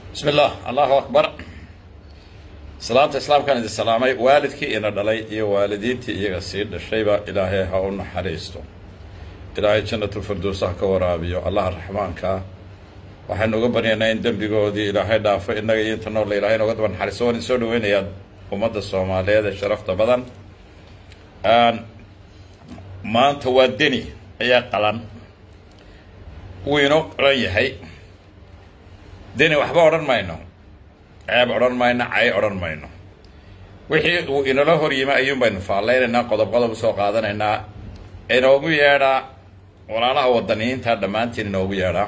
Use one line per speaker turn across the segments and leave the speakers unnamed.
bismi illah allahu akbar salaanta islaamkaan idin salaamay waalidkii ina dhalay iyo waalidiintii iyaga sii dhashayba ilaahay ha u naxariisto ilaahay jannatulfirdows ha ka waraabiyo allaha raxmaankaa waxaynu uga baryaynaa in dembigoodii ilaahay dhaafo innaga iyo inta noolla ilahay nooga daba naxariisto waan idin soo dhaweynayaa ummadda soomaaliyeed ee sharafta badan maanta waa deni ayaa qalan wuu inoo qalan yahay deni waxba odhan mayno ceeb odhan mayno cay odhan mayno wixii uu inala hor yimi ayuun baynu faalleynaynaa qodob qodob usoo qaadanaynaa inoogu yeedhaa walaalaha wadaniyiinta dhammaantiin inoogu yeedhaa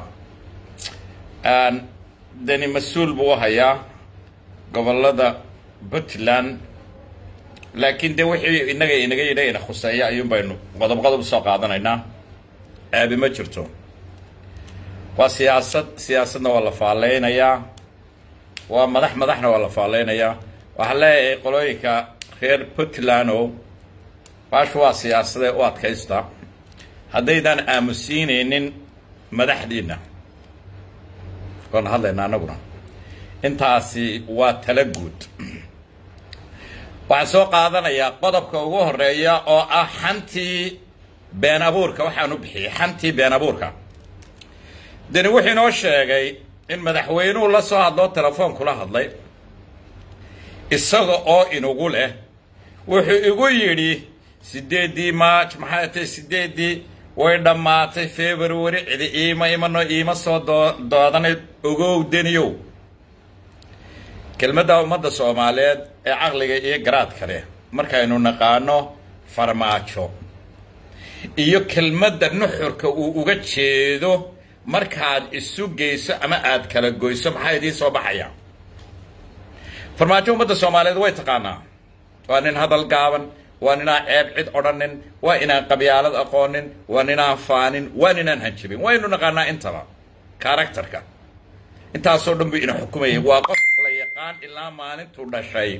deni mas-uul buu hayaa gobolada puntland laakiin de wixii inaga inaga yidha ina khuseeya ayuun baynu qodob qodob usoo qaadanaynaa ceebi ma jirto waa siyaasad siyaasadna waa la faalleynayaa waa madax madaxna waa la faalleynayaa waxaan leeyahay qolooyinka reer puntlandow baashu waa siyaasadee u adkaysta haddaydaan aamusiinaynin madaxdiinna waana hadlaynaa anaguna intaasi waa tala guud waxaan soo qaadanayaa qodobka ugu horeeya oo ah xantii been abuurka waxaan u bixiyey xantii been abuurka deni wuxuu inoo sheegay in madaxweynuhu la soo hadloo telefoon kula hadlay isaga oo inugu leh wuxuu igu yidhi sideeddii march maxay tay sideeddii way dhammaatay february cidi iima imano iima soo doo doodanay ogow deniyow kelmadda ummadda soomaaliyeed ee caqliga iyo garaadka leh markaynu naqaano farmaajo iyo kelmadda nuxurka uu uga jeedo markaad isu geyso ama aad kala goyso maxaa idiin soo baxaya farmaajo ummadda soomaaliyeed way taqaanaa waa nin hadal gaaban waa ninaan ceeb cid odhanin waa inaan qabyaalad aqoonin waa ninaan faanin waa ninaan hanjabin waynu naqaanaa intaba karakterka intaasoo dhan buu ina xukumayay waa qof la yaqaan ilaa maalintuu dhashay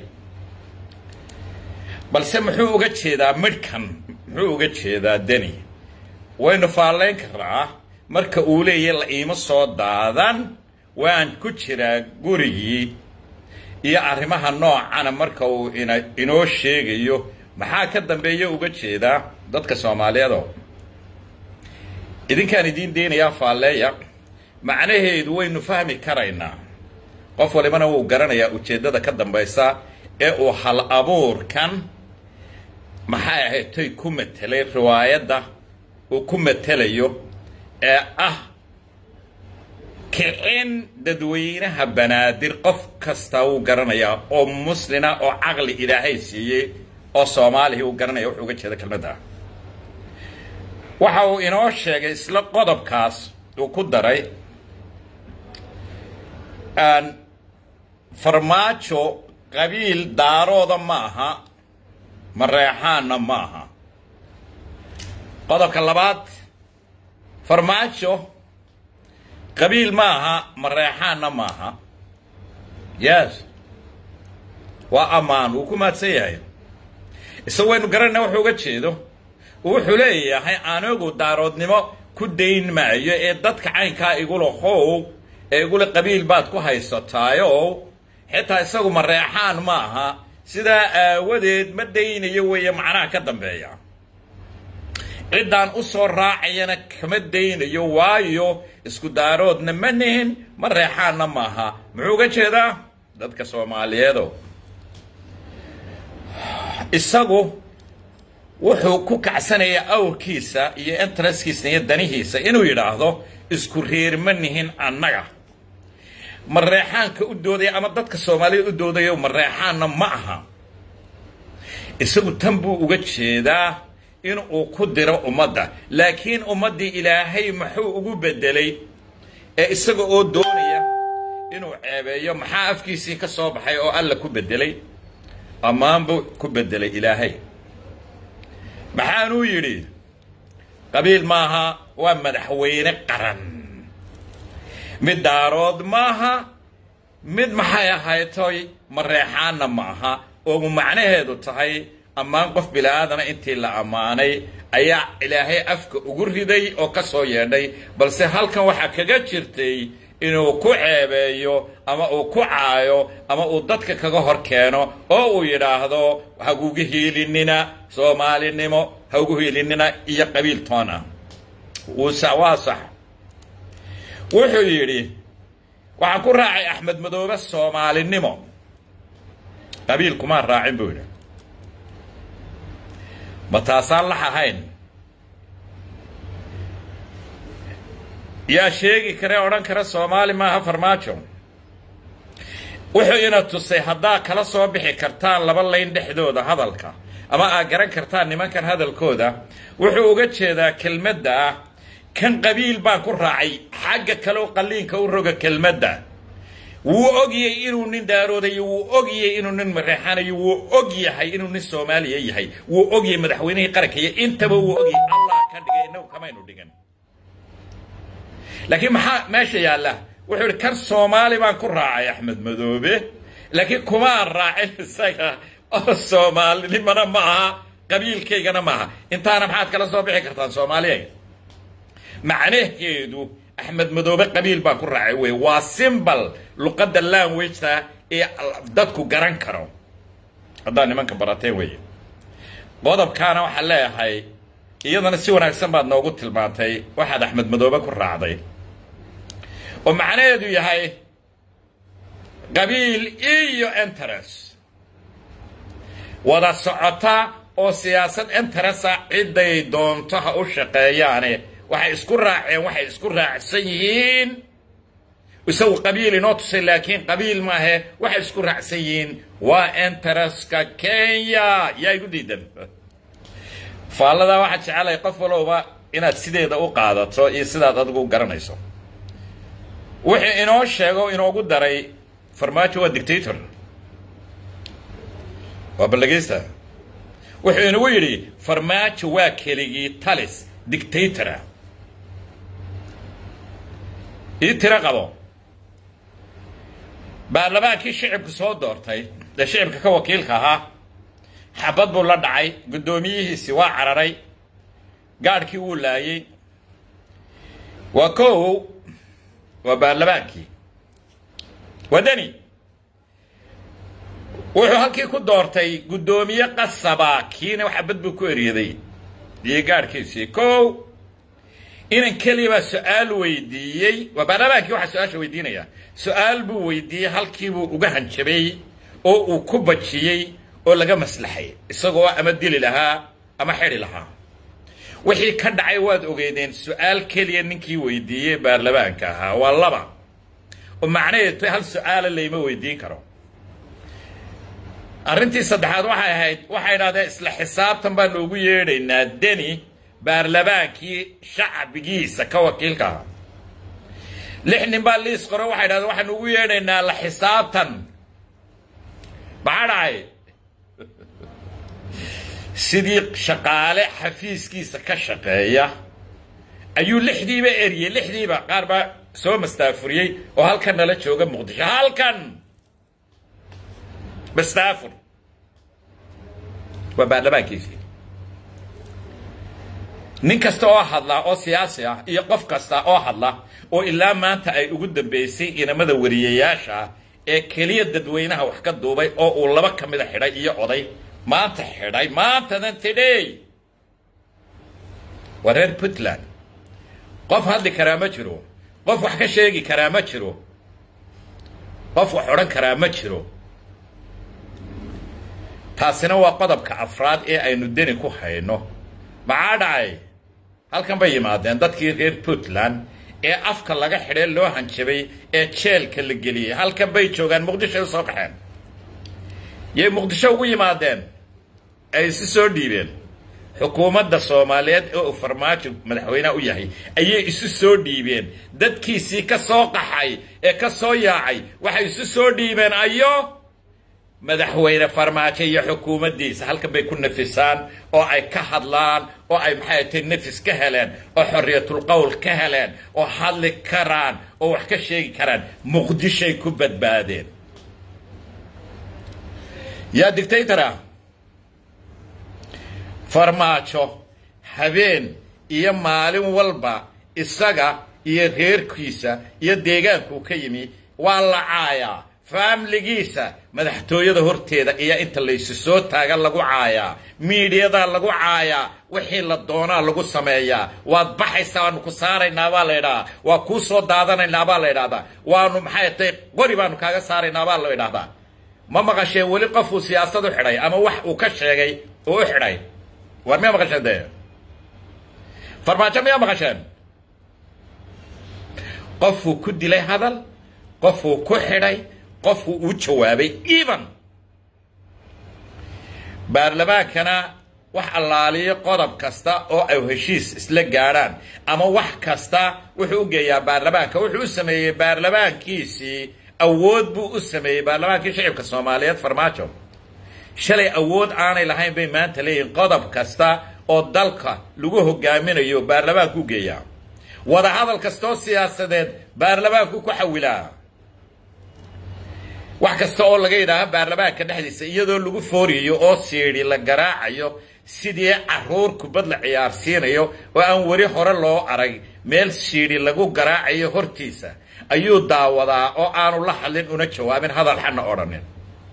balse muxuu uga jeedaa midhkan muxuu uga jeedaa deni waynu faallayn karnaa marka uu leeyahy la iima soo daadan waan ku jiraa gurigii iyo arrimaha noocana marka uu ina inoo sheegayo maxaa ka dambeeya uga jeedaa dadka soomaaliyeedo idinkaan idiin deynayaa faalleeya macnaheedu waynu fahmi karaynaa qof walibana wuu garanayaa ujeeddada ka dambaysa ee uu hal abuurkan maxay ahayd toy ku matelay riwaayadda uu ku matelayo ee ah kicin dadweynaha banaadir qof kastaa wuu garanayaa oo muslina oo caqli ilaahay siiyey oo soomaaliya uu garanaya wuxuu uga jeeda kelmadda waxa uu inoo sheegay isla qodobkaas uu ku daray farmaajo qabiil daarooda ma aha mareexaanna ma aha qodobka labaad farmaajo qabiil ma aha mareexaanna ma aha yes waa ammaan wuu ku maadsan yahay isaga waynu garanayna wuxuu uga jeedo wuxuu leeyahay anigu daaroodnimo ku dayn maayo ee dadka caynkaa igula how ee igula qabiil baad ku haysataayo xitaa isagu mareexaan ma aha sidaa aawadeed ma daynayo weeye macnaha ka dambeeya ciddaan u soo raacayana kama daynayo waayo isku daaroodna ma nihin ma reexaanna maaha muxuu uga jeedaa dadka soomaaliyeedo isagu wuxuu ku kacsanayaa awrkiisa iyo intereskiisa iyo danihiisa inuu yidhaahdo isku reer ma nihin annaga mareexaanka u doodaya ama dadka soomaaliyeed u doodayo mareexaanna ma aha isagu tan buu uga jeedaa in uu ku diro ummadda laakiin ummaddii ilaahay muxuu ugu beddelay ee isaga oo doonaya inuu ceebeeyo maxaa afkiisii ka soo baxay oo alla ku beddelay ammaan buu ku beddelay ilaahay maxaanuu yidhi qabiil maaha waa madaxweyne qaran mid daarood maaha mid maxay ahaytoy mareexaanna ma aha oo macnaheedu tahay ammaan qof bila'aadana intii la ammaanay ayaa ilaahay afka ugu riday oo ka soo yeedhay balse halkan waxaa kaga jirtay inuu ku ceebeeyo ama uu ku caayo ama uu dadka kaga hor keeno oo uu yidhaahdo hagugu hiilinina soomaalinimo haugu hiilinina iyo qabiil toon ah waa sax wuxuu yidhi waxaan ku raacay axmed madoobe soomaalinimo qabiil kumaan raacin buu yidhi ma taasaan lax ahayn yaa sheegi kare odhan kara soomaali maaha farmaajo wuxuu ina tusay haddaa kala soo bixi kartaan laba layn dhexdooda hadalka ama aad garan kartaan nimankan hadalkooda wuxuu uga jeedaa kelmadda ah kan qabiil baan ku raacay xagga kaleo qalliinka u roga kelmadda wuu ogyay inuu nin daaroodayo wuu ogyay inuu nin mareexanayo wuu og yahay inuu nin soomaaliya yahay wuu ogyay madaxweynihii qarankayo intaba wuu ogyay allah ka dhigay innagu kamaynu dhigan laakiin maxaa meesha yaalla wuxuu ihi kan soomaali baan ku raacay axmed madoobe laakiin kumaan raacin isaga oo soomaalinimana ma aha qabiilkaygana maaha intaana maxaad kala soo bixi kartaan soomaaliya macnaheedu axmed madoobe qabiil baan ku raacay wey waa simbal luqadda languageta ee dadku garan karo haddaad nimanka barateen wey qodobkaana waxaan leeyahay iyadana si wanaagsan baad noogu tilmaantay waxaad axmed madoobe ku raacday oo macnaheedu yahay qabiil iyo interest wada socota oo siyaasad interesa cidday doonto ha u shaqeeyaane waxay isku raaceen waxay isku raacsan yihiin isagu qabiil inoo tusay laakiin qabiil maahe waxay isku raacsan yihiin waa interestka kenya yaa igu diidan faalladaa waxaa jecelay qof walowba inaad sideeda u qaadato iyo sidaad adigu garanayso wuxuu inoo sheego inoogu daray farmaajo waa dictator waa ballageysta wuxuu inagu yidhi farmaajo waa keligii talis dictatora ii tiro qabo baarlamaankii shicibku soo doortay ee shicibka ka wakiilka ahaa xabad buu la dhacay guddoomiyihiisi waa cararay gaadhkii wuu laayey waa kow waa baarlamaankii waa deni wuxuu halkii ku doortay guddoomiye qasaba kiina xabad buu ku eryaday iyo gaadhkiisii kow inan keliya baa su-aal weydiiyey waa baarlamaankii waxaa su-aasha weydiinaya su-aal buu weydiiyey halkiibuu uga hanjabay oo uu ku bajiyey oo laga maslaxay isagoo ama dili lahaa ama xidhi lahaa wixii ka dhacay waad ogeydeen su-aal keliya ninkii weydiiyey baarlamaanka ahaa waa laba oo macnaheedu hal su-aala layma weydiin karo arrintii saddexaad waxay ahayd waxay idhahdeen isla xisaabtan baan noogu yeedhaynaa deni baarlamaankii shacbigiisa ka wakiilka ahaa lix nin baa liis qoro waxay idhahdeen waxaan ugu yeedhaynaa la xisaabtan maxaa dhacay sidii shaqaale xafiiskiisa ka shaqeeya ayuu lixdiiba eriyey lixdiiba qaar baa soo mastaafuriyey oo halkan nala jooga muqdisho halkan mastaafur waa baarlamaankiisii nin kasta oo hadla oo siyaasi ah iyo qof kasta oo hadla oo ilaa maanta ay ugu dambeysay inamada wariyayaasha ah ee keliya dadweynaha wax ka duubay oo uu laba ka mida xidhay iyo oday maanta xidhay maantadan tidhey waa reer puntland qof hadli karaa ma jiro qof wax ka sheegi karaa ma jiro qof wax odhan karaa ma jiro taasina waa qodobka afraad ee aynu deni ku hayno maxaa dhacay halkan bay yimaadeen dadkii reer puntland ee afka laga xidhay loo hanjabay ee jeelka la geliyey halkan bay joogaan muqdishoay u soo qaxeen yay muqdisho ugu yimaadeen ay isu soo dhiibeen xukuumadda soomaaliyeed ee uu farmaajo madaxweyneha u yahay ayay isu soo dhiibeen dadkiisii ka soo qaxay ee ka soo yaacay waxay isu soo dhiibeen ayo madaxweyne farmaajo iyo xukuumaddiisa halkan bay ku nafisaan oo ay ka hadlaan oo ay maxay tahay nafis ka heleen oo xorriyatul qowl ka heleen oo hadli karaan oo wax ka sheegi karaan muqdishay ku badbaadeen yaa dictatora farmaajo habeen iyo maalin walba isaga iyo reerkiisa iyo deegaankuu ka yimi waa la caayaa faamligiisa madaxtooyada horteeda iyo inta laysu soo taaga lagu caayaa miidhiyadaa lagu caayaa wixii la doonaa lagu sameeyaa waad baxaysaa waanu ku saaraynaa baa la ydhahaa waa kuu soo daadanaynaa baa la ydhahdaa waanu maxay tay qori baanu kaaga saaraynaa baa la ydhahdaa ma maqasheen weli qofuu siyaasad u xidhay ama wax uu ka sheegay oo u xidhay war miyaa maqasheen dee farmaajo miyaa maqasheen qofuu ku dilay hadal qofuu ku xidhay qofuu uu jawaabay even baarlamaankana wax allaaliyo qodob kasta oo ay heshiis isla gaadhaan ama wax kasta wuxuu u geeyaa baarlamaanka wuxuu u sameeyey baarlamaankiisii awood buu u sameeyey baarlamaankii shicibka soomaaliyeed farmaajo shalay awood aanay lahayn bay maanta leeyihin qodob kasta oo dalka lagu hogaaminayo baarlamaanku u geeyaa wadahadal kastaoo siyaasadeed baarlamaanku ku xawilaa wax kasta oo laga yidhaaho baarlamaanka dhexdiisa iyadoo lagu fooriyayo oo siidhi la garaacayo sidii caruur kubad la ciyaarsiinayo oo aan weli hore loo arag meel siidhi lagu garaacayo hortiisa ayuu daawadaa oo aanu la hadlin una jawaabin hadal xana odhanin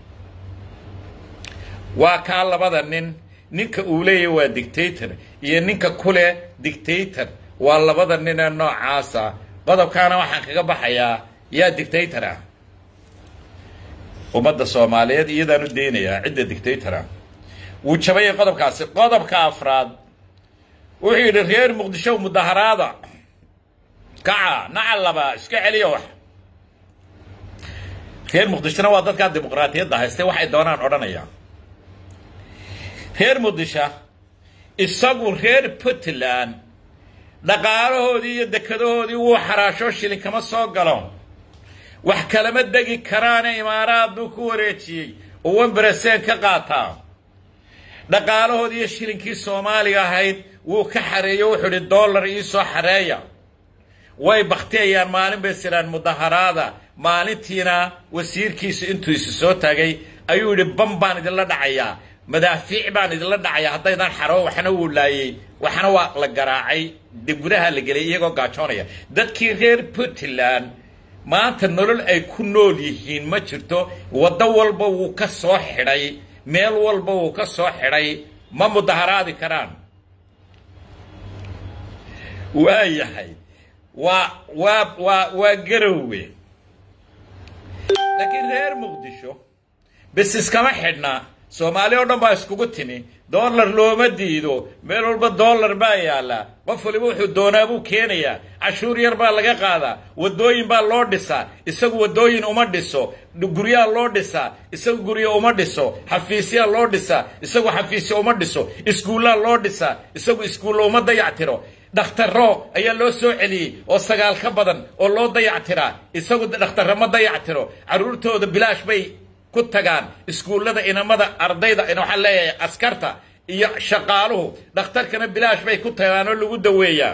waa kaa labada nin ninka uu leeyahy waa dictator iyo ninka kule dictator waa labada nin ee noocaasa qodobkaana waxaan kaga baxayaa yaa dictator ah ummadda soomaaliyeed iyadaan u daynayaa cidda dictatora wuu jabayay qodobkaasi qodobka afraad wuxuu yidhi reer muqdisho mudaharaada kaca nacalaba iska celiya wax reer muqdishona waa dadkaa dimuqraatiyadda haystay waxay doonaan odhanaya reer muqdisho isagu reer puntland dhaqaalahoodii iyo dekadahoodii wuu xaraasho shilin kama soo galo wax kalama degi karaane imaaraad buu ku wareejiyey oo wembereseen ka qaataa dhaqaalahoodii iyo shilinkii soomaaliga ahayd wuu ka xareeyo wuxuu idhi dollar iisoo xareeya way baktiyayaan maalin bay sidhaan mudaharaada maalintiina wasiirkiisu intuu isu soo taagay ayuu yidhi bam baan idinla dhacayaa madaafiic baan idinla dhacayaa haddaydan xaro waxna wuu laayey waxna waa la garaacay deggudaha la gelay iyagoo gaajoonaya dadkii reer puntland maanta nolol ay ku nool yihiin ma jirto waddo walba wuu ka soo xidhay meel walba wuu ka soo xidhay ma mudaharaadi karaan waa yahay waa waa waa waa garowe laakiin reer muqdisho bis iskama xidhna soomaali oo dhan baa iskugu timi dollar looma diido meel walba dollar baa yaallaa qof waliba wuxuu doonaa buu keenayaa cashuur yar baa laga qaadaa waddooyin baa loo dhisaa isagu waddooyin uma dhiso guryaa loo dhisaa isagu guryo uma dhiso xafiisyaa loo dhisaa isagu xafiisya uma dhiso iskuullaa loo dhisaa isagu iskuulla uma dayactiro dhakhtaro ayaa loo soo celiyey oo sagaal ka badan oo loo dayactiraa isagu dhakhtarro ma dayactiro carruurtooda bilaash bay ku tagaan iskuullada inamada ardayda waxaan leeyahay askarta iyo shaqaaluhu dhakhtarkana bilaash bay ku tagaan oo lagu daweeyaa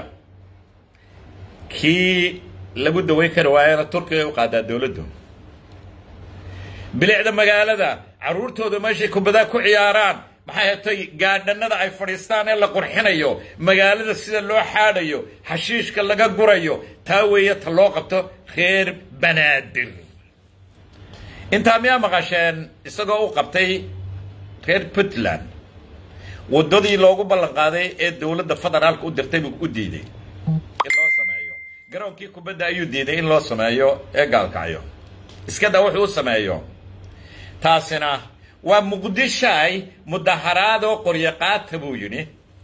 kii lagu daweyn kari waayana turkiga u qaadaa dowladdu bilicda magaalada carruurtooda meeshay kubadaa ku ciyaaraan maxay hatay gaadhanada ay fadhiistaan ee la qurxinayo magaalada sida loo xaadhayo xashiishka laga gurayo taa weeye ta loo qabto reer banaadir intaa miyaa maqasheen isagoo u qabtay reer puntland waddadii loogu ballan qaaday ee dowladda federaalka u dirtay buu u diiday in loo sameeyo garoonkii kubadda ayuu diiday in loo sameeyo ee gaalkacyo iskada wuxuu u sameeyo taasina waa muqdishaay mudaharaadoo qoryo qaata buu yidhi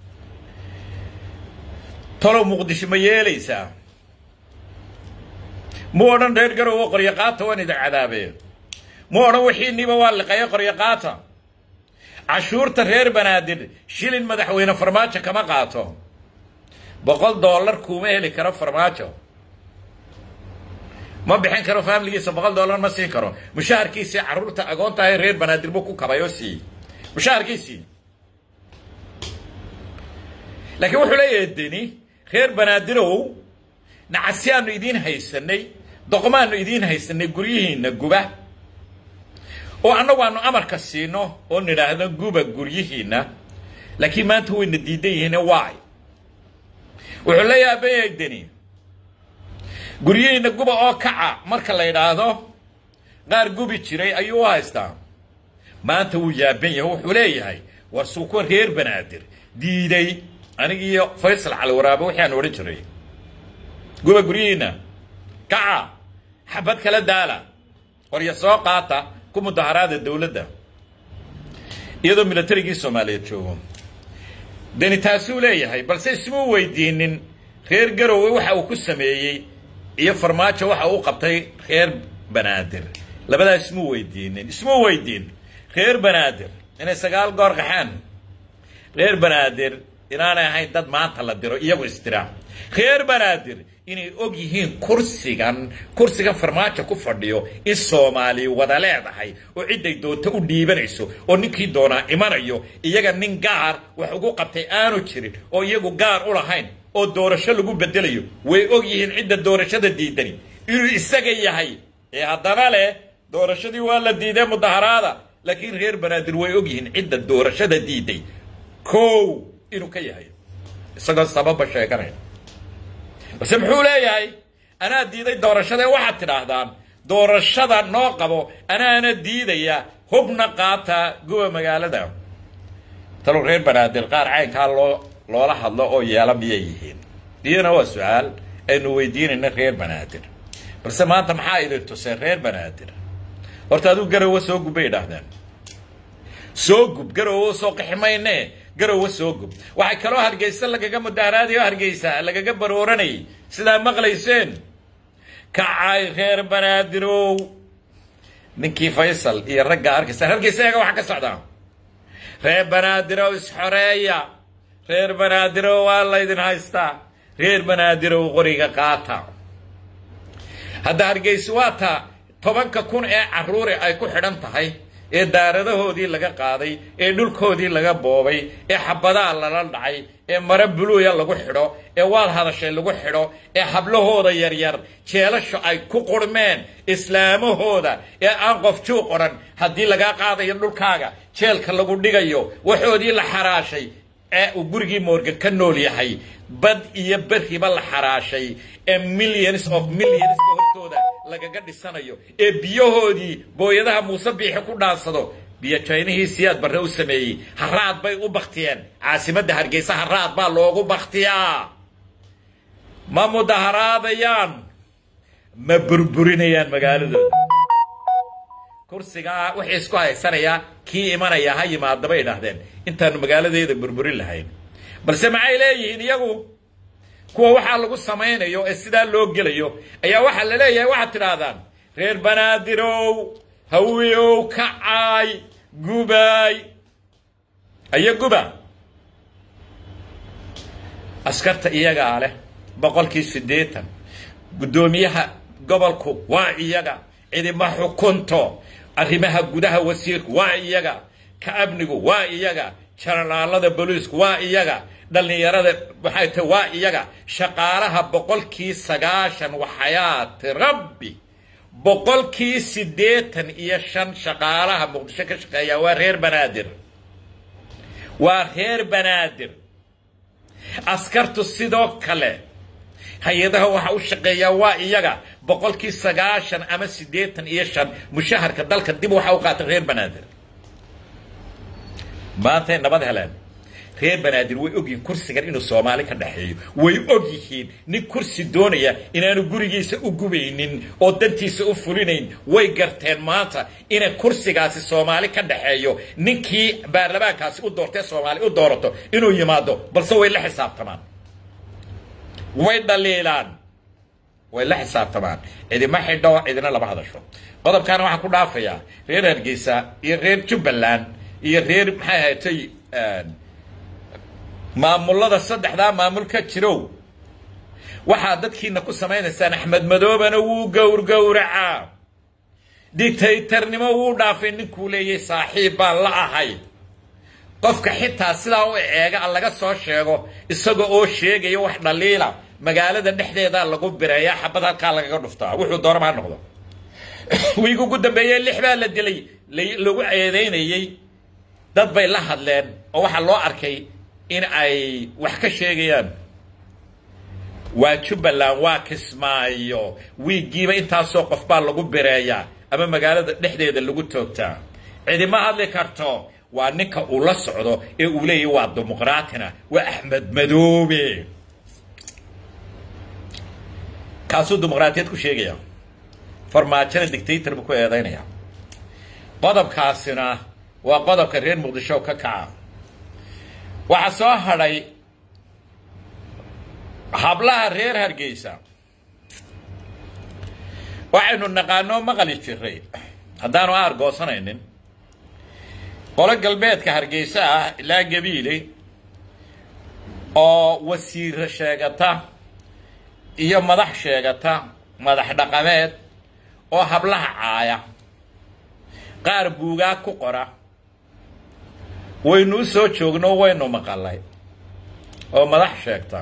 talow muqdisho ma yeelaysaa mu odhan reer garowo qoryo qaata waan idin cadaabeen mu odhan wixiiniba waa liqayo qoryo qaata cashuurta reer banaadir shilin madaxweyne farmaajo kama qaato boqol dollar kuuma heli karo farmaajo ma bixin karo faamiligiisa boqol dollar ma siin karo mushaharkiisii carruurta agoontahay reer banaadir buu ku kabay oo siiyey mushaharkiisii laakiin wuxuu leeyahay deni reer banaadirow nacasyaanu idiin haysanay doqmaanu idiin haysanay guryihiinna guba oo annagu aanu amarka siino oo nidhaahdo guba guryihiinna laakiin maanta wayna diidan yihiin waay wuxuu leeyahay abeeyay deni guryihiina guba oo kaca marka la yidhaahdo qaar gubi jiray ayuu u haystaa maanta wuu yaaban yahay wuxuu leeyahay war suuko reer banaadir diiday anigiiyo faysal cali waraabe wixii aan odhan jiray guba guryihiina kaca xabad kala daala qorya soo qaata ku mudaharaada dowladda iyadoo milatarigii soomaaliyeed joogo deni taasuu leeyahay balse ismuu weydiinin reer garowe waxa uu ku sameeyey iyo farmaajo waxa uu qabtay reer banaadir labadaa ismuu weydiinin ismuu weydiin reer banaadir inay sagaal goor qaxaan reer banaadir inaanay ahayn dad maanta la diro iyagu istira reer banaadir inay og yihiin kursigan kursigan farmaajo ku fadhiyo in soomaali wada leedahay oo cidday doonto u dhiibanayso oo ninkii doonaa imanayo iyaga nin gaar wax ugu qabtay aanu jirin oo iyagu gaar u lahayn oo doorasho lagu bedelayo way og yihiin cidda doorashada diidani inuu isaga yahay ee haddana leh doorashadii waa la diiday mudaharaada laakiin reer banaadir way og yihiin cidda doorashada diiday kow inuu ka yahay isagoo sababa sheeganaya balse muxuu leeyahay anaa diiday doorashada waxaad tidhaahdaan doorashada noo qabo anaana diidaya hubna qaata guba magaalada talow reer banaadir qaar caynkaa loo loola hadlo oo yeela miyay yihiin iyana waa su-aal aynu weydiinayna reer banaadir balse maanta maxaa idin tuseen reer banaadir horta adigu garowe soo gub bay idhaahdeen soo gub garowe soo qixi mayne garowe soo gub waxay kaloo hargeysa lagaga mudaharaadayo hargeysa lagaga barooranayay sidaa maqlayseen kacay reer banaadirow ninkii faysal iyo ragga arkaysa hargeysa eega waxa ka socdaa reer banaadirow isxoreeya reer banaadirow waa laydin haystaa reer banaadirow qoriga qaata hadda hargeysa waa ta tobanka kun ee carruuri ay ku xidhan tahay ee daaradahoodii laga qaaday ee dhulkoodii laga boobay ee xabadaha lala dhacay ee mare buluuya lagu xidho ee waad hadashay lagu xidho ee hablahooda yaryar jeelasho ay ku qurmeen islaamahooda ee aan qof juuq odhan haddii lagaa qaadayo dhulkaaga jeelka lagu dhigayo waxoodii la xaraashay ee uu gurigii moorgan ka nool yahay bad iyo beriba la xaraashay ee millions of millionska hortooda lagaga dhisanayo ee biyahoodii booyadaha muuse biixi ku dhaansado biyo jaynihii siyaad barre u sameeyey haraad bay u baktiyeen caasimadda hargeysa haraad baa loogu baktiyaa ma mudaharaadayaan ma burburinayaan magaaladooda kursigaa wixii isku haysanayaa kii imanaya ha yimaada bay idhaahdeen intaanu magaaladeeda burburin lahayn balse maxay leeyihiin iyagu kuwa waxaa lagu samaynayo ee sidaa loo gelayo ayaa waxaa la leeyahay waxaad tidhaahdaan reer banaadirow hawiyow kacaay gubaay ayo guba askarta iyagaa leh boqolkii siddeetan guddoomiyaha gobolku waa iyaga cidima xukunto arrimaha gudaha wasiirku waa iyaga ka amnigu waa iyaga janalaalada booliisku waa iyaga dhallinyarada maxay tahay waa iyaga shaqaalaha boqolkii sagaashan waxayaati rabbi boqolkii siddeetan iyo shan shaqaalaha muqdisho ka shaqeeya waa reer banaadir waa reer banaadir askartu sidoo kale hay-adaha waxa u shaqeeyaa waa iyaga boqolkii sagaashan ama siddeetan iyo shan mushaharka dalka dib waxa u qaata reer banaadir maantay nabad heleen reer banaadir way ogyihiin kursigan inuu soomaali ka dhexeeyo way og yihiin nin kursi doonaya inaanu gurigiisa u gubaynin oo dantiisa u fulinayn way garteen maanta inay kursigaasi soomaali ka dhexeeyo ninkii baarlamaankaasi u doortee soomaali u doorato inuu yimaado balse way la xisaabtamaan way dhaliilaan way la xisaabtamaan cidima xidho cidina lama hadasho qodobkaana waxaan ku dhaafayaa reer hargeysa iyo reer jubbaland iyo reer maxay ahaatay maamullada saddexdaa maamul ka jirow waxaa dadkiina ku samaynaysaan axmed madoobana wuu gowrgowracaa dictaytarnimo wuu dhaafay ninkuu leeyahay saaxiib baan la ahay qofka xitaa sidaa u eega a laga soo sheego isaga oo sheegaya wax dhaliila magaalada dhexdeeda lagu bireeyaa xabad halkaa lagaga dhuftaa wuxuu dooraba ha noqdo wiigu ugu dambeeyey lix baa la dilay lagu eedeynayey dad bay la hadleen oo waxaa loo arkay in ay wax ka sheegayaan waa jubbaland waa kismaayo wiiggiiba intaasoo qof baa lagu bireeyaa ama magaalada dhexdeeda lagu toogtaa cidima hadli karto waa ninka uu la socdo ee uu leeyahy waa dimuqraatina waa axmed madoobe kaasuu dimuqraatiyad ku sheegaya farmaajona dictator buu ku eedaynaya qodobkaasina waa qodobka reer muqdisho ka kaca waxaa soo hadhay hablaha reer hargeysa waxaynu naqaanoo maqali jiray haddaanu aargoosanaynin qolo galbeedka hargeysa ah ilaa gabiile oo wasiiro sheegata iyo madax sheegata madax dhaqameed oo hablaha caaya qaar buugaa ku qora waynu u soo joogno waynu maqalay oo madax sheegta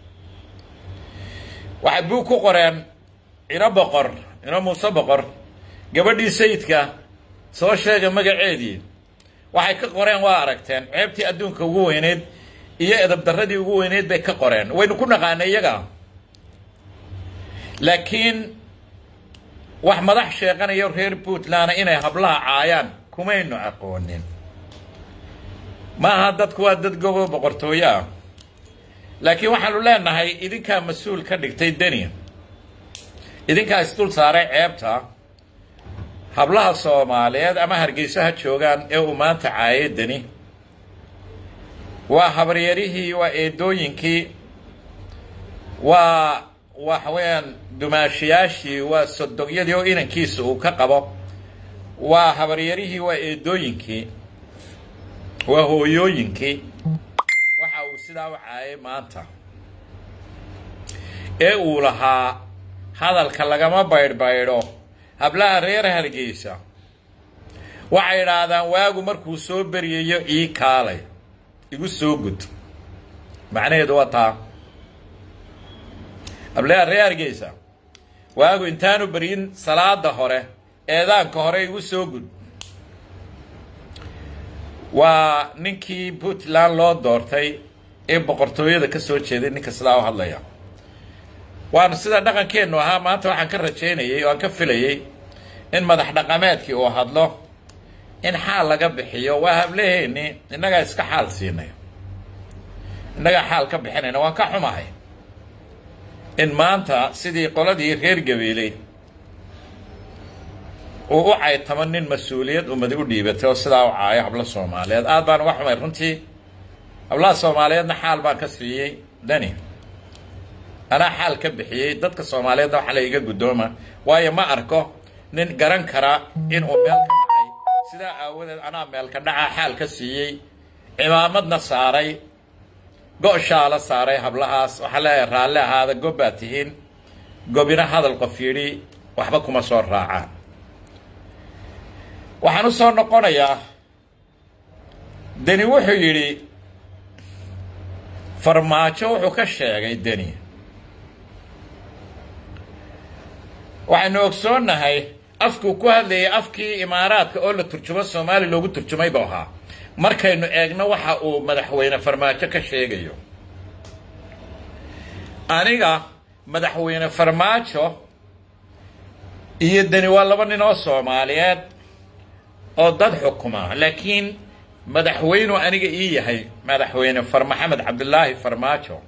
waxay buug ku qoreen ino boqor ino muuse boqor gabadhii sayidka soo sheega magaceedii waxay ka qoreen waa aragteen ceebtii adduunka ugu weyneyd iyo edabdarradii ugu weyneyd bay ka qoreen waynu ku naqaanay iyaga laakiin wax madax sheeqanayo reer puntlandna inay hablaha caayaan kumaynu aqoonin maaha dadku waa dad gobo boqortooyo ah laakiin waxaanu leenahay idinkaa mas-uul ka dhigtay deni idinkaa isdul saaray ceebta hablaha soomaaliyeed ama hargeysaha joogaan ee uu maanta caayay deni waa habaryarihii waa eedooyinkii waa waxa weeyaan dumaashayaashii waa sodogyadii oo inankiisa uu ka qabo waa habaryarihii waa eedooyinkii waa hooyooyinkii waxa uu sidaa u caayay maanta ee uu lahaa hadalka lagama baydhbaydho hablaha reer hargeysa waxay idhaahdaan waagu markuu soo beryayo ii kaalay igu soo gud macnaheedu waa taa hablaha reer hargeysa waagu intaanu beryin salaada hore eedaanka hore igu soo gud waa ninkii puntland loo doortay ee boqortooyada ka soo jeeday ninka sidaa u hadlaya waana sida dhaqankeennu ahaa maanta waxaan ka rajaynayay oo aan ka filayay in madax dhaqameedkii uu hadlo in xaal laga bixiyo waa hablaheeni innagaa iska xaal siinay innagaa xaal ka bixinayna waan ka xumahay in maanta sidii qoladii reer gabeeley uu u caytamo nin mas-uuliyad ummadi u dhiibatay oo sidaa u caayo hablo soomaaliyeed aad baan uga xumay runtii hablaha soomaaliyeedna xaal baan ka siiyey dani anaa xaal ka bixiyey dadka soomaaliyeedna waxa la iga guddooma waayo ma arko nin garan kara inuu meel ka dhacay sidaa aawadeed anaa meelka dhacaa xaal ka siiyey cimaamadna saaray go-shaala saaray hablahaas waxaa leeyahay raalli ahaada gob baad tihiin gobina hadal qof yidhi waxba kuma soo raacaan waxaan u soo noqonayaa deni wuxuu yidhi farmaajo wuxuu ka sheegay deni waxaynu ogsoonnahay afkuu ku hadlayay afkii imaaraadka oo la turjumo soomaaliya loogu turjumay buu ahaa markaynu eegno waxa uu madaxweyne farmaajo ka sheegayo aniga madaxweyne farmaajo iyo deni waa laba nin oo soomaaliyeed oo dad xukuma laakiin madaxweynuu aniga ii yahay madaxweyne far maxamed cabdilaahi farmaajo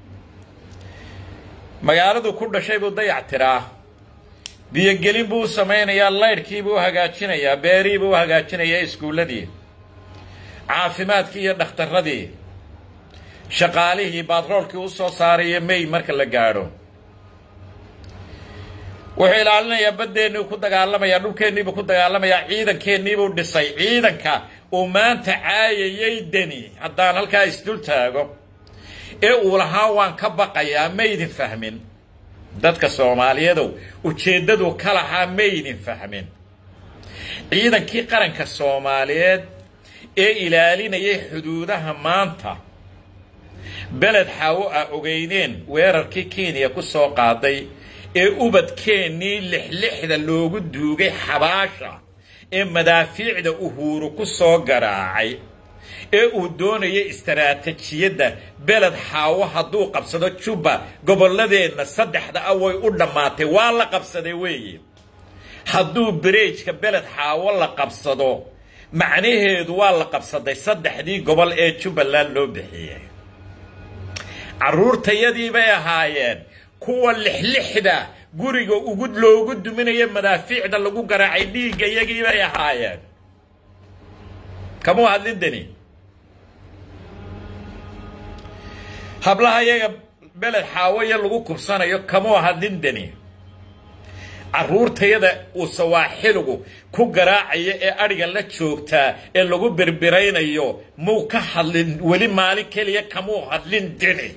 magaaladuu ku dhashay buu dayac tiraa biyogelin buu u samaynayaa laydhkiibuu u hagaajinayaa beerihiibuu u hagaajinayaa iskuulladii caafimaadkii iyo dhakhtarradii shaqaalihii baatroolkii u soo saaraya may marka la gaadho wuxuu ilaalinayaa baddeennii ku dagaalamayaa dhulkeenniibuu ku dagaalamayaa ciidankeennibuu dhisay ciidanka uu maanta caayayay deni haddaan halkaa isdul taago ee uu lahaa waan ka baqayaa maydin fahmin dadka soomaaliyeedow ujeeddaduu ka lahaa maydin fahmin ciidankii qaranka soomaaliyeed ee ilaalinayay xuduudaha maanta beled xaawo a ogeyneen weerarkii kenya ku soo qaaday ee ubadkeennii lixlixda loogu duugay xabaasha ee madaafiicda uhuuru ku soo garaacay ee uu doonaya istaraatijiyadda beled xaawo hadduu qabsado jubba gobolladeenna saddexda ah way u dhammaatay waa la qabsaday weeye hadduu bereejka beled xaawo la qabsado macnaheedu waa la qabsaday saddexdii gobol ee jubbaland loo bixiyey carruurtayadii bay ahaayeen kuwa lixlixda guriga ugu loogu duminaya madaafiicda lagu garaacay dhiigga iyagii bay ahaayeen kamuu hadlin deni hablaha iyaga beled xaawaya lagu kubsanayo kamuu hadlin deni carruurtayada uu sawaaxiligu ku garaacaya ee adhiga la joogtaa ee lagu birbiraynayo muu ka hadlin weli maalin keliya kamuu hadlin deni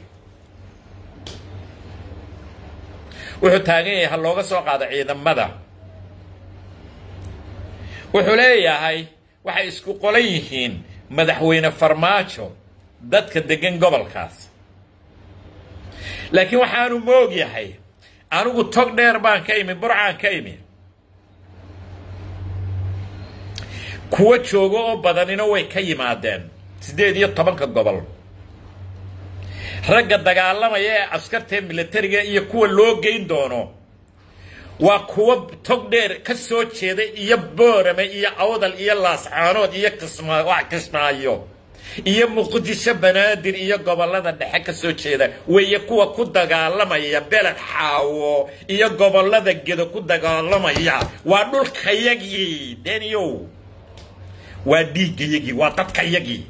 wuxuu taagan yahay ha looga soo qaado ciidamada wuxuu leeyahay waxay isku qolan yihiin madaxweyne farmaajo dadka degan gobolkaas laakiin waxaanu moog yahay anigu tog dheer baan ka imi burcaan ka imi kuwo joogo oo badanina way ka yimaadeen siddeed iyo tobanka gobol ragga dagaalamaya ee askartae militariga iyo kuwa loo geyn doono waa kuwo tog dheer ka soo jeeda iyo boorame iyo awdal iyo laascaanood iyo kismaayo iyo muqdisho banaadir iyo gobollada dhexe ka soo jeeda weeye kuwa ku dagaalamaya beled xaawo iyo gobollada gedo ku dagaalamaya waa dhulkayagii deniyow waa dhiiggayagii waa dadkayagii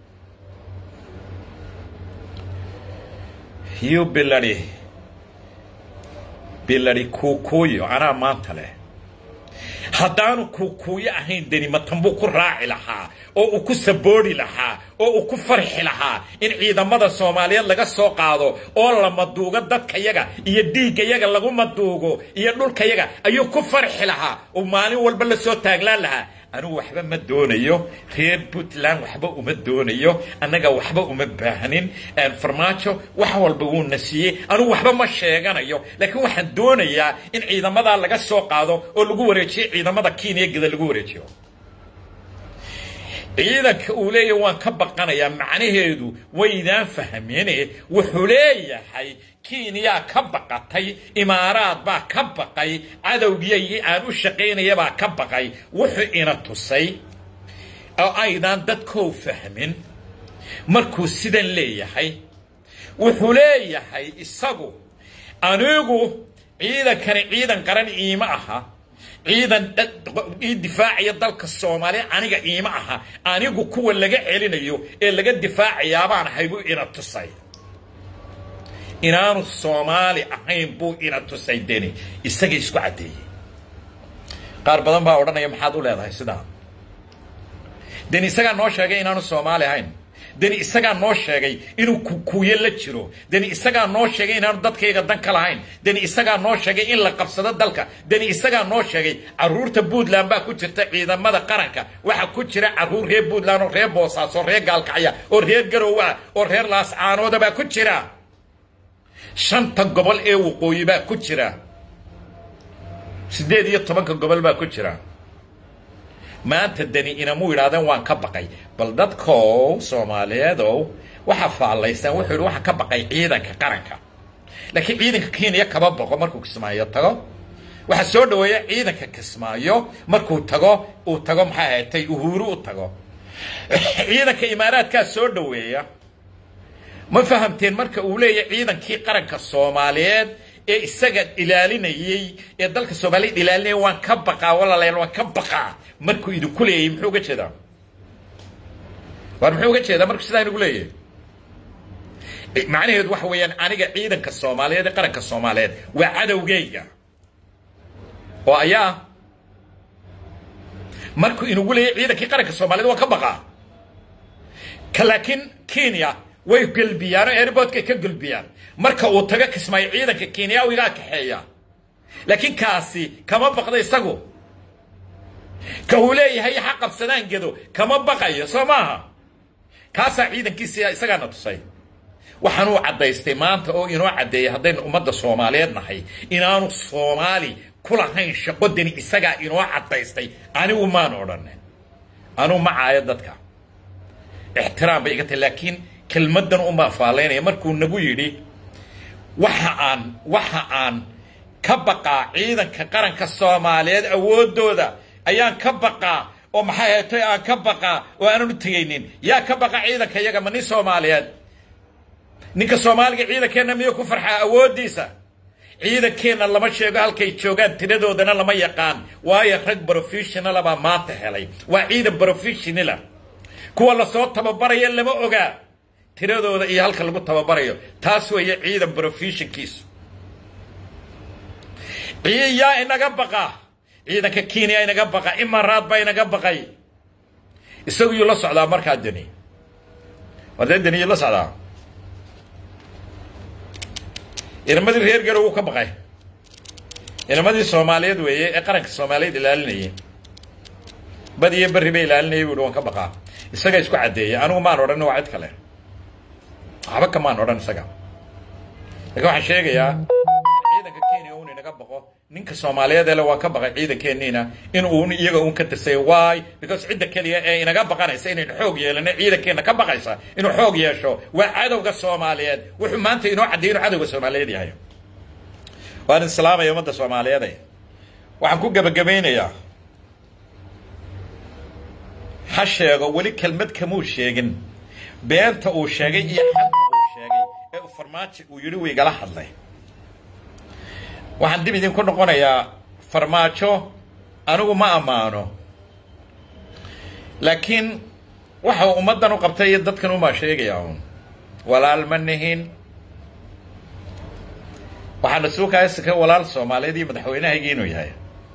yu biladi biladi kuukuuyo anaa maanta leh haddaanu kuukuuyo ahayn deni matanbuu ku raaci lahaa oo uu ku saboodhi lahaa oo uu ku farxi lahaa in ciidamada soomaaliyeed laga soo qaado oo la maduugo dadkayaga iyo dhiiggayaga lagu maduugo iyo dhulkayaga ayuu ku farxi lahaa oo maalin walba la soo taaglaan lahaa anigu waxba ma doonayo reer puntland waxba uma doonayo annaga waxba uma baahnin farmaajo wax walba wuuna siiyey anigu waxba ma sheeganayo laakiin waxaan doonayaa in ciidamadaa laga soo qaado oo lagu wareejiyo ciidamada kenya geda lagu wareejiyo ciidanka uu leeyahay waan ka baqanayaa macnaheedu waydaan fahmine wuxuu leeyahay kenya ka baqatay imaaraad baa ka baqay cadowgiyagii aan u shaqaynayabaa ka baqay wuxuu ina tusay oo aydaan dadkou fahmin markuu sidan leeyahay wuxuu leeyahay isagu anigu ciidankani ciidan qaran iima aha ciidan ii difaacaya dalka soomaaliya aniga iima aha anigu kuwa laga celinayo ee laga difaacayaabaan ahay buu ina tusay inaanu soomaali ahayn buu ina tusay deni isaga isku caddeeyey qaar badan baa odhanaya maxaad u leedahay sidaa deni isagaa noo sheegay inaanu soomaali ahayn deni isagaa noo sheegay inuu kukuuye la jiro deni isagaa noo sheegay inaanu dadkayga dan ka lahayn deni isagaa noo sheegay in la qabsado dalka deni isagaa noo sheegay carruurta puntland baa ku jirta ciidamada qaranka waxaa ku jira carruur reer puntland oo reer boosaaso oo reer gaalkacya oo reer garowa oo reer laascaanooda baa ku jira shanta gobol ee waqooyi baa ku jira siddeed iyo tobanka gobol baa ku jira maanta deni inamuu yidhahdeen waan ka baqay bal dadkow soomaaliyeedow waxaa faallaysaan wuxuu yidhi waxaan ka baqay ciidanka qaranka laakiin ciidanka kenya kama baqo markuu kismaayo tago waxaa soo dhaweeya ciidanka kismaayo markuu tago uu tago maxaa ahatay uhuuru u tago ciidanka imaaraadkaa soo dhaweeya ma fahamteen marka uu leeyahay ciidankii qaranka soomaaliyeed ee isaga ilaalinayey ee dalka soomaaliyeed ilaalinaya waan ka baqaa walaalayaal waan ka baqaa markuu idinku leeyahay muxuu uga jeedaa war muxuu uga jeedaa markuu sidaa inugu leeyahay macnaheedu waxa weeyaan aniga ciidanka soomaaliyeed ee qaranka soomaaliyeed waa cadowgeyga oo ayaa markuu inugu leeyahay ciidankii qaranka soomaaliyeed waan ka baqaa ka laakiin kenya way gelbiyaan oo airportkay ka gelbiyaan marka uu tago kismaayo ciidanka kenyawigaa kaxeeya laakiin kaasi kama baqda isagu ka uu leeyahay ha qabsadaan gedo kama baqayo soo maaha kaasaa ciidankiisi isagaana tusay waxaanuu caddaystay maanta oo inoo caddeeyay haddaynu ummadda soomaaliyeed nahay inaanu soomaali ku lahayn shaqo deni isagaa inoo caddaystay anigu maan odhanin anuu ma caayo dadka ixtiraam bay iga tahay laakiin kelmaddan unbaa faalaynaya markuu nagu yidhi waxa aan waxa aan ka baqaa ciidanka qaranka soomaaliyeed awooddooda ayaan ka baqaa oo maxay haytay aan ka baqaa oo aanan u tegaynin yaa ka baqa ciidanka iyaga ma nin soomaaliyeed ninka soomaaliga ciidankeenna miyuu ku farxaa awooddiisa ciidankeenna lama sheego halkay joogaan tiradoodana lama yaqaan waayo rag brofessionala baa maanta helay waa ciidan brofessionala kuwa lasoo tababaraya lama ogaa tiradooda iyo halka lagu tababarayo taas weeye ciidan brofessionkiisu yaa inaga baqa ciidanka kenya inaga baqa imaraad baa inaga baqay isagu yuu la socdaa markaa deni war dee deni yuu la socdaa inamadii reer garow wuu ka baqay inamadii soomaaliyeed weeye ee qaranka soomaaliyeed ilaalinayay bad iyo berri bay ilaalinayay buu waan ka baqaa isaga isku caddeeyay anigu maan odhan waa cid kale waxba kamaan odhan isaga laakiin waxaan sheegayaa ciidanka kenya uun inaga baqo ninka soomaaliyeed ele waan ka baqay ciidankeeniina in uun iyaga uun ka tirsay why because cidda keliya ee inaga baqanaysa inaynu xoog yeelano ciidankeenna ka baqaysa inuu xoog yeesho waa cadowga soomaaliyeed wuxuu maanta inoo caddeeyay inuu cadowga soomaaliyeed yahay waan islaamaya ummadda soomaaliyeed waxaan ku gebagabaynayaa ha sheego weli kelmad kamuu sheegin beenta uu sheegay iyo xanta uu sheegay ee uu farmaajo uu yidhi wiigala hadlay waxaan dib idinku noqonayaa farmaajo anigu ma ammaano laakiin waxa uu ummaddan u qabtay iyo dadkan umaa sheegayaa uun walaal ma nihin waxaana suukaasika walaal soomaaliyeed iyo madaxweynahaygii inuu yahay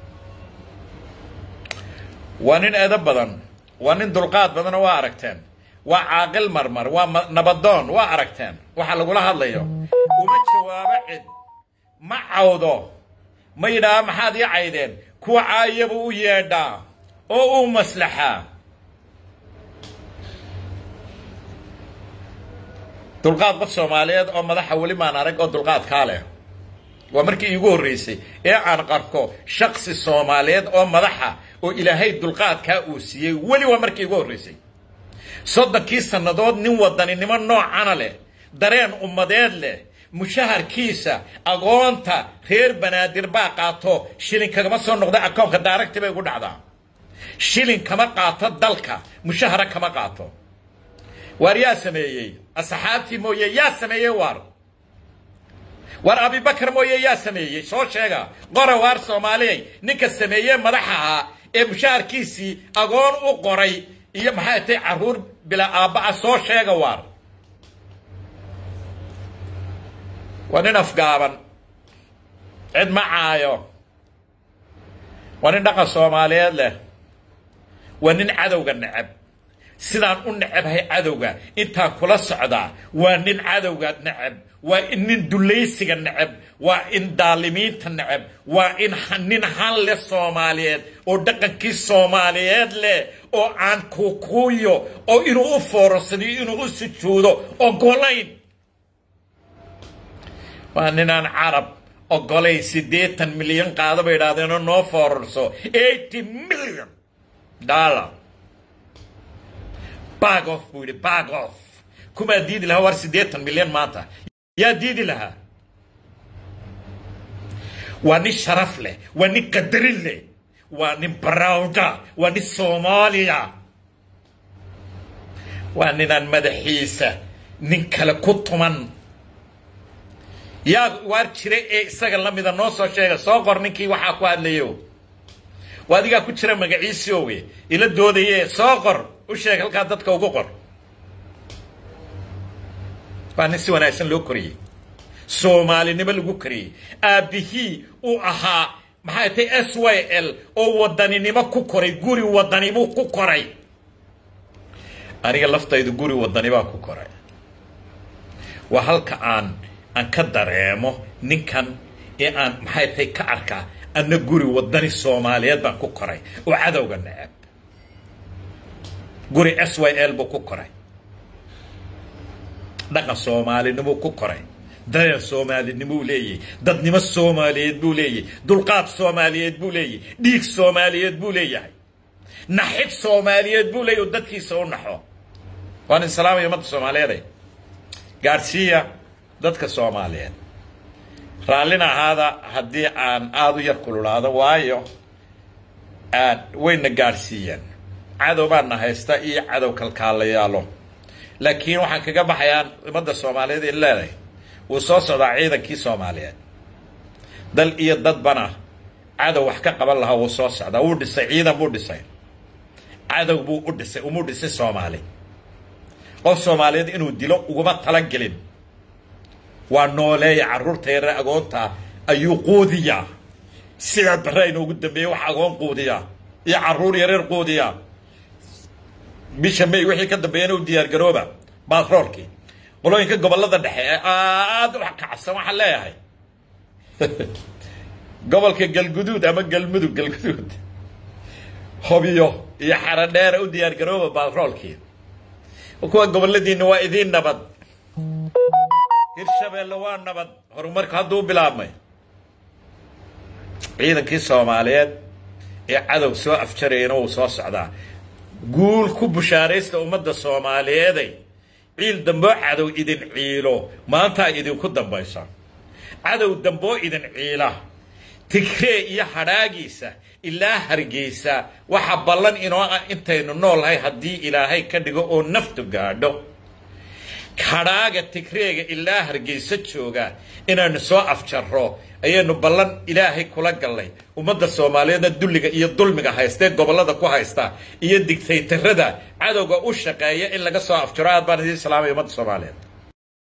waa nin eedo badan waa nin dulqaad badanoo waa aragteen waa caaqil marmar waa nabadoon waa aragteen waxa lagula hadlayo uma jawaabo cid ma cawdo ma yidhaaha maxaad ii caydeen kuwa caayabuu u yeedhaa oo uu maslaxaa dulqaad qof soomaaliyeed oo madaxa weli maan arag oo dulqaadkaa leh waa markii iigu horreysay ee aan qarko shaksi soomaaliyeed oo madaxa oo ilaahay dulqaadkaa uu siiyey weli waa markii iigu horreysay soddonkii sannadood nin wadaninimo noocana leh dareen ummadeed leh mushaharkiisa agoonta reer banaadir baa qaato shilin kagama soo noqda akoonka daaragti bay ugu dhacdaa shilin kama qaato dalka mushahara kama qaato waar yaa sameeyey asxaabtii mooye yaa sameeyey waar war abibakar mooye yaa sameeyey soo sheega qora waar soomaaliyay ninka sameeyey madaxa ahaa ee mushaharkiisii agoon u qoray iyo maxay tay carruur bilaa aabba'a soo sheega waar waa nin afgaaban cid ma caayo waa nin dhaqan soomaaliyeed leh waa nin cadowga necab sidaan u necabhay cadowga intaan kula socdaa waa nin cadowga necab waa in nin dulaysiga necab waa in daalimiinta necab waa in nin han leh soomaaliyeed oo dhaqankii soomaaliyeed leh oo aan kuukuuyo oo inuu u foorasadiyo inuu u sujuudo ogolayn waa ninaan carab ogolay siddeetan milyan qaado bay idhahdeenoo noo foorarso eighty million dollar bag off buu yidhi bag off kumaa diidi lahaa war siddeetan milyan maanta yaa diidi lahaa waa nin sharaf leh waa nin qadarin leh waa nin barawda waa nin soomaaliya waa ninaan madaxiisa nin kale ku tuman yaa waar jira ee isaga la mida noo soo sheega soo qor ninkii waxaa ku hadlayo waa adigaa ku jira magaciisii owe ila doodaye soo qor u sheeg halkaa dadka ugu qor waa nin si wanaagsan loo koriyey soomaalinimo lagu koriyey aabbihii uu ahaa maxay tay s y l oo wadaninimo ku koray guri wadanibuu ku koray aniga laftaydu guri wadanibaa ku koray waa halka aan aan ka dareemo ninkan ee aan maxay tahay ka arkaa anna guri wadani soomaaliyeed baan ku koray oo cadowga necab guri s y l buu ku koray dhaqan soomaalinimuu ku koray dareen soomaalinimuu leeyahy dadnimo soomaaliyeed buu leeyahy dulqaad soomaaliyeed buu leeyahy dhiig soomaaliyeed buu leeyahay naxib soomaaliyeed buu leeyahy oo dadkiisa u naxo waan islaamaya ummadda soomaaliyeed gaadhsiiya dadka soomaaliyeed raallina ahaada haddii aan aada u yar kululaado waayo wayna gaadhsiiyeen cadow baana haysta iyo cadow kalkaalayaalo laakiin waxaan kaga baxayaa ummadda soomaaliyeed in leedahay wuu soo socdaa ciidankii soomaaliyeed dal iyo dadbana cadow wax ka qaban lahaa wuu soo socdaa wuu dhisay ciidan buu dhisay cadow buu u dhisay umuu dhisay soomaali qof soomaaliyeed inuu dilo uguma talagelin waa nooleeya carruurta yare agoonta ayuu quudiyaa sidaa barra inoogu dambeeyey wax agoon quudiyaa iyo carruur yareer quudiyaa bisha may wixii ka dambeeyana u diyaargarooba batroolkii qolooyinka gobollada dhexe ee aada u kacsan waxaan leeyahay gobolka galguduud ama galmudug galguduud hobyo iyo xaradheera u diyaargarooba batroolkii kuwa goboladiina waa idiin nabad hirshabeelle waa nabad horumarku hadduu bilaabmay ciidankii soomaaliyeed ee cadow soo afjarayana wuu soo socdaa guul ku bushaaraysta ummadda soomaaliyeeday ciil damboo cadow idin ciilo maantaa idinku dambaysa cadow damboo idin ciila tigree iyo hadhaagiisa ilaa hargeysa waxa ballan inoo ah intaynu noolahay haddii ilaahay ka dhigo oo naftu gaadho hadhaaga tigreega ilaa hargeysa jooga inaynu soo afjarro ayaynu ballan ilaahay kula gallay ummadda soomaaliyeedna dulliga iyo dulmiga haystee gobollada ku haysta iyo digtaytarada cadowga u shaqeeya in laga soo afjaro aad baan idiin salaamaya ummadda soomaaliyeed